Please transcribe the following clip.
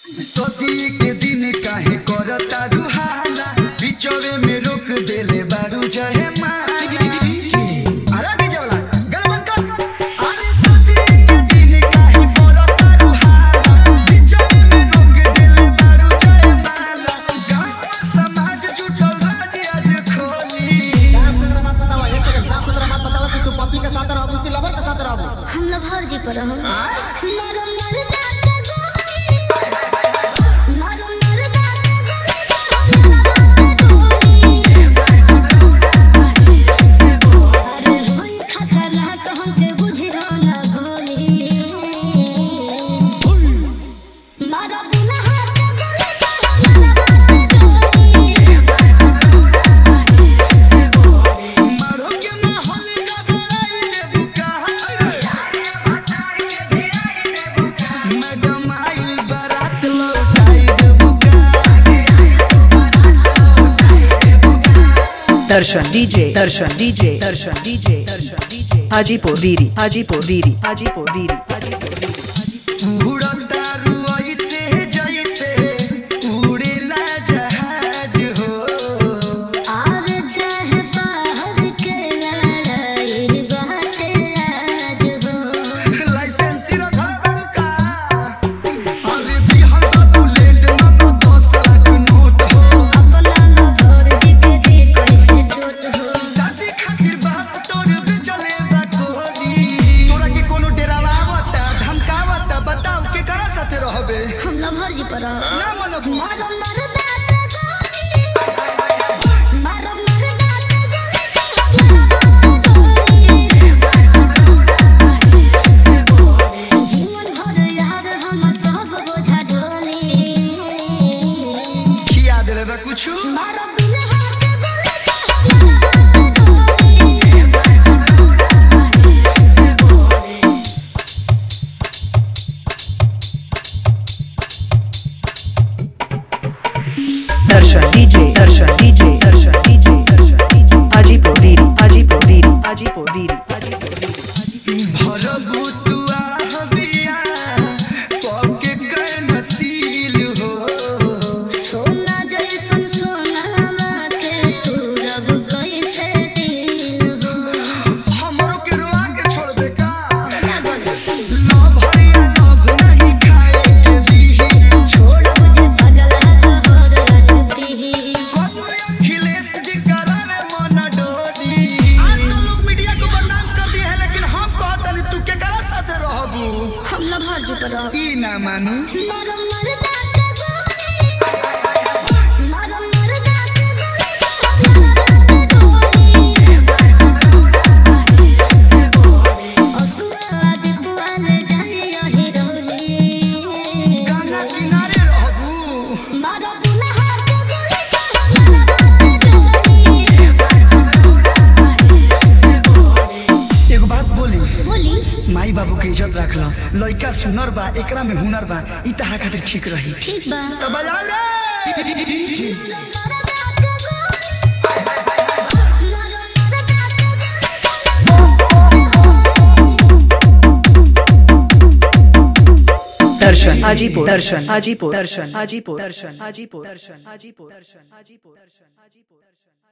सदी के दिन काहे करता रुहाला बिचवे में रोक देले बारू जहे माई अरे बीच वाला गलबन कर अरे सदी के दिन काहे करता रुहाला बिचवे में रोक देले बारू जहे माला गांव समाज जुटल राज आज खोली साफ सुथरा मत बताओ एक सेकंड साफ सुथरा मत बताओ कि तू पति के साथ रहबू कि लवर के साथ रहबू हम लोग हर जी पर हम मारो के माहौल का बुलाई दे बुका मैडम आई बारात लौटाई दे बुका दर्शन DJ Darshan DJ Darshan DJ Darshan DJ Hajipur वीरी हाजीपुर वीरी हाजीपुर वीरी हाजीपुर वीरी उड़ता रुई से जैसे उड़ेला जहाज हो लाइसेंस रखा बड़का अरे बिहार का बुलेट ना तो दस लाख नोट हो साथी खातिर बाप तोर भी चले बा कोहनी तोरा के कोनो डेरावा आवता धमकावता बताओ के करा साथे रहबे हम लोग हर जी पर हम ना मनब खिया देले बा कुछ दर्शन DJ Darshan DJ Darshan DJ Darshan DJ Hajipur वीरी हाजीपुर वीरी हाजीपुर वीरी हाजीपुर वीरी भरबू तुआ हबिया पके कर नसील हो हमरो के रुआ के छोड़बे का लव हरिया लव नहीं खाए के दीही कबू अखिलेश जी करावे मन डोरी आज तो लोग मीडिया को बदनाम कर दिए है लेकिन हम कहतनी तू के करा साथे रहबू हम लोग हर जी पर हम ई ना मानी गंगा किनारे रहबू एगो बात बोली बोली माई बाबू के इज्जत रख लो लड़का सुनर बा एकरा में हुनर बा ई तहरा खातिर ठीक रही ठीक बा तो बजाओ रे दर्शन हाजीपुर दर्शन हाजीपुर दर्शन हाजीपुर दर्शन हाजीपुर दर्शन हाजीपुर दर्शन हाजीपुर दर्शन हाजीपुर दर्शन